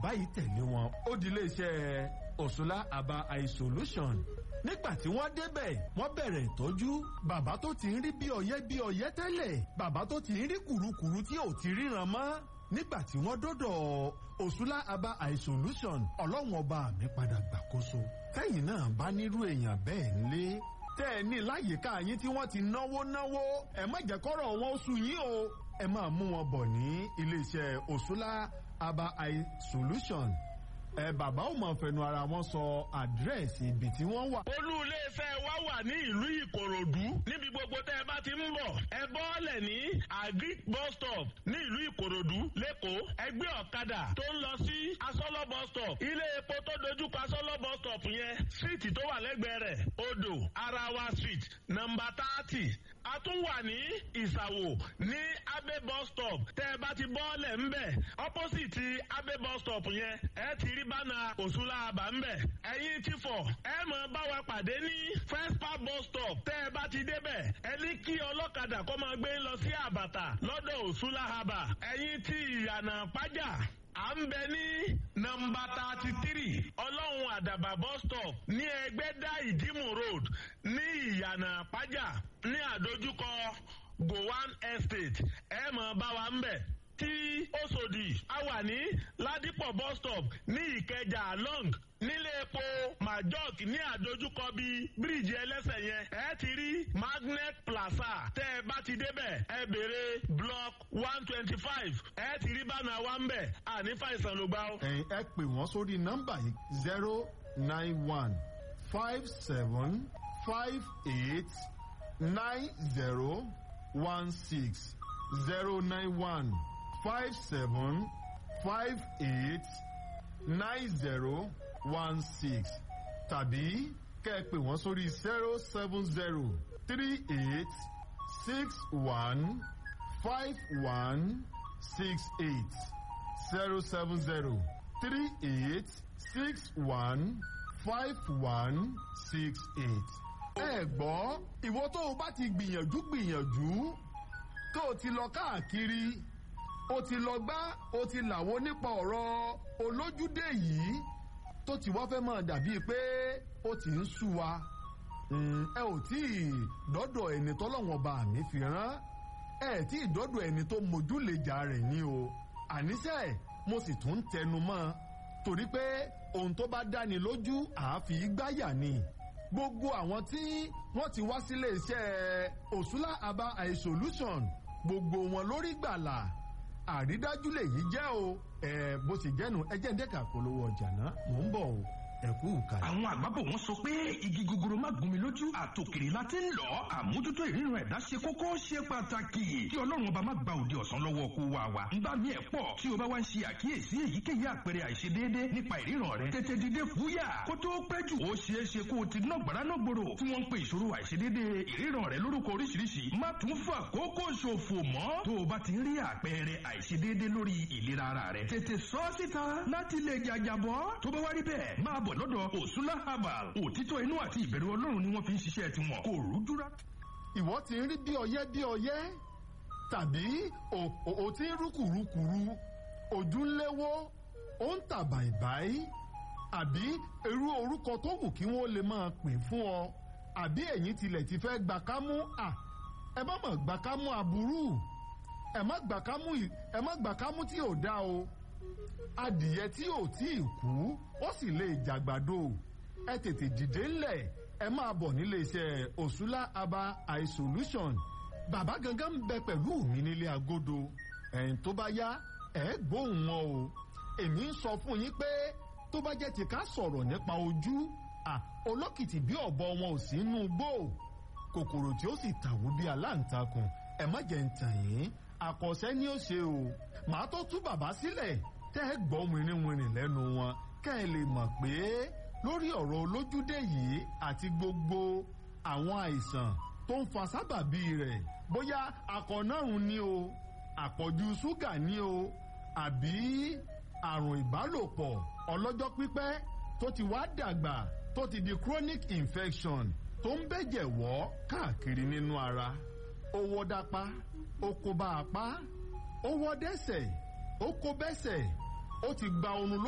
bàbá yìí tẹ̀lé wọn ó di iléeṣẹ́ òṣùlá aba eye solution nígbà tí wọ́n débẹ̀ wọ́n bẹ̀rẹ̀ ìtọ́jú bàbá tó ti ń rí bí ọyẹ́ bí ọyẹ́ tẹ́lẹ̀ bàbá tó ti ń rí kùrukùru tí ò ti ríran mọ́ nígbà tí wọ́n dọ́dọ̀ òṣùlá aba eye solution ọlọ́run ọba mi padà gbàkóso tẹ́yìn náà bá nírú èèyàn bẹ́ẹ̀ ńlé tẹ́ ẹ ní láyìíká yín tí wọ́n ti náwó náwó ẹ má jẹ́ kọ́rọ̀ wọn oṣù yín o ẹ máa mú wọn bọ̀ ní iléeṣẹ́ òṣùlá aba eye solution ẹ bàbá ò mọ̀ fẹnu ara wọn sọ àdírẹ́sì ibi tí wọ́n wà. olú iléeṣẹ́ wa wà ní ìlú ìkòròdú níbi gbogbo tẹ́ ẹ bá ti ń bọ̀ ẹ bọ́ọ̀lẹ̀ ní agric bus stop ní ìlú ìkòròdú lẹ́kọ̀ọ́ ẹgbẹ́ ọ̀kadà tó ń lọ sí asọ́lọ́ bus stop ilé epo tó dojúkọ asọ́lọ́ bus stop yẹn síìtì tó wà lẹ́gbẹ̀ẹ́ rẹ̀ odò arawa street nọ́mbà thirty a tún wà ní ìsàwò ní abe bus stop tẹ́ ẹ bá ti bọ́ọ̀lẹ̀ ńbẹ̀ opposite abe bus stop yẹn ẹ ti rí bánà òṣùlá àbá ńbẹ̀ ẹ̀yin ti fọ̀ ẹ mọ̀ bá wa pàdé ní first park bus stop tẹ́ ẹ bá ti débẹ̀ ẹ ní kí ọlọ́kadà kó máa gbé lọ sí àbàtà lọ́dọ̀ òṣùlá àbá ẹ̀yin ti ìyànà pàjá à ń bẹ ní nọ́mbà thirty three ọlọ́run àdàbà bus stop ní ẹgbẹ́dá ìdímù road ní ìyànà pàjá ní àdójúkọ gowan estate ẹ mọ̀ bá wa ń bẹ̀ tí Òṣòdì a wà ní Ládìpọ̀ bus stop ní Ìkẹjà long nílé epo majok ní àdójúkọ bíi bíríìjì ẹlẹ́sẹ̀ yẹn ẹ ti rí magnet plaza tẹ́ ẹ bá ti débẹ̀ ẹ béèrè block one twenty five ẹ ti rí bánà wa ń bẹ̀ àní fàìsàn ló gbà ó. ẹ̀yin ẹ pè wọ́n sórí nọ́mbà yìí zero nine one five seven five eight nine zero one six zero nine one five seven five eight nine zero one six tàbí kẹ́ ẹ pè wọ́n sórí zero seven zero three eight six one five one six eight zero seven zero three eight six one five one six eight. ẹ gbọ́ ìwọ tó o bá ti gbìyànjú gbìyànjú tó o ti lọ káàkiri o ti lọ gbá o ti làwọn nípa ọ̀rọ̀ olójúdé yìí tó ti wá fẹ́ máa dàbíi pé ó ti ń sú wa ẹ ò tí ì dọ́dọ̀ ẹni tọ́lọ́wọ́n bá mi fi rán ẹ tí ì dọ́dọ̀ ẹni tó mójúlejà rẹ̀ ní o àníṣe mo sì tún ń tẹnu mọ́ torí pé ohun tó bá dáni lójú àáfi gbáyà ni gbogbo àwọn tí wọ́n ti wá sílé iṣẹ́ òṣùlá aba eye solution gbogbo wọn lórí gbàlà àrídájú lèyí jẹ́ o ẹ bó sì jẹ́nu ẹ jẹ́ ń dẹ́ka polówó ọjà náà mò ń bọ̀ o ẹ kú kàlẹ́. àwọn àgbàbọ̀ wọn sọ pé igi gogoro má gún mi lójú àtòkèrè la ti ń lọ àmójútó ìríran ẹ̀dá ṣe kókó ṣe pàtàkì kí ọlọ́run ọba má gba òde ọ̀sán lọ́wọ́ kó wa wa. nígbà míì ẹ̀ pọ̀ tí o bá wá ń ṣe àkíyèsí èyíkéyìí àpẹẹrẹ àìṣedéédé nípa ìríran rẹ tètè dìde fúyà kó tó pẹ́ jù ó ṣeé ṣe kó o ti ná gbàrà náà gbòòrò tí wọ́n ń pe ìṣòro àìṣedéédé ìríran rẹ lórúkọ oríṣiríṣi má tún fà kókó ṣòfò mọ́ tó o bá ti rí àpẹẹrẹ àìṣedéédé lórí ìlera ara rẹ tètè sọ síta láti lè jàjàbọ́ tó bá wá rí bẹ́ẹ̀ máa bọ̀ lọ́dọ̀ òṣùlá herbal òtítọ́ inú àti ìbẹ̀rù ọlọ́run ni wọ́n fi ń ṣiṣẹ́ tiwọn kò rújúra. ìwọ ti ń rí bí ọyẹ́ bí ọyẹ́ tàbí o ti ń rúkùrúkùrú ojú ń léwó ó ń tà bàìbàì àbí irú orúkọ tó wù kí wọ́n lè máa pè fún ọ àbí ẹ̀yin tilẹ̀ ti fẹ́ gbà kámú à ẹ má mọ̀ gbà kámú aburú ẹ má gbà kámú ẹ má gbà kámú tí ò dá o adìyẹ tí ò tí ì kú ó sì lè jàgbàdo ẹ tètè dìde ńlẹ̀ ẹ máa bọ̀ nílé iṣẹ́ òṣùlá aba eye solution bàbá gangan ń bẹ pẹ̀lú mi nílé agodo ẹ̀yìn tó bá yá ẹ gbóhùn wọn o èmi ń sọ fún yín pé tó bá jẹ́ ti ká sọ̀rọ̀ nípa ojú à olókìtì bí ọ̀bọ wọn ò sí inú gbó kòkòrò tí ó sì tàwú bí aláǹtakùn ẹ má jẹ́ ń tàn yín àkọsẹ́ ni ó ṣe o màá tó tú bàbá sílẹ̀ tẹ́ ẹ gbọ́ wìnrìnwìnrìn lẹ́nu wọn kẹ́ ẹ lè mọ̀ pé lórí ọ̀rọ̀ olójúdé yìí àti gbogbo àwọn àìsàn tó ń fa sábàbí rẹ̀ bóyá akọ̀nàrùn ni o àpọ̀jù ṣúgà ni o àbí àrùn ìbálòpọ̀ ọlọ́jọ́ pípẹ́ tó ti wá dàgbà tó ti di chronic infection tó ń bẹ̀jẹ̀ wọ́ káàkiri nínú ara ó wọ́ dápá ó kó bá apá ó wọ́ dẹ́sẹ̀ ó kó bẹ́sẹ̀ ó ti gba oorun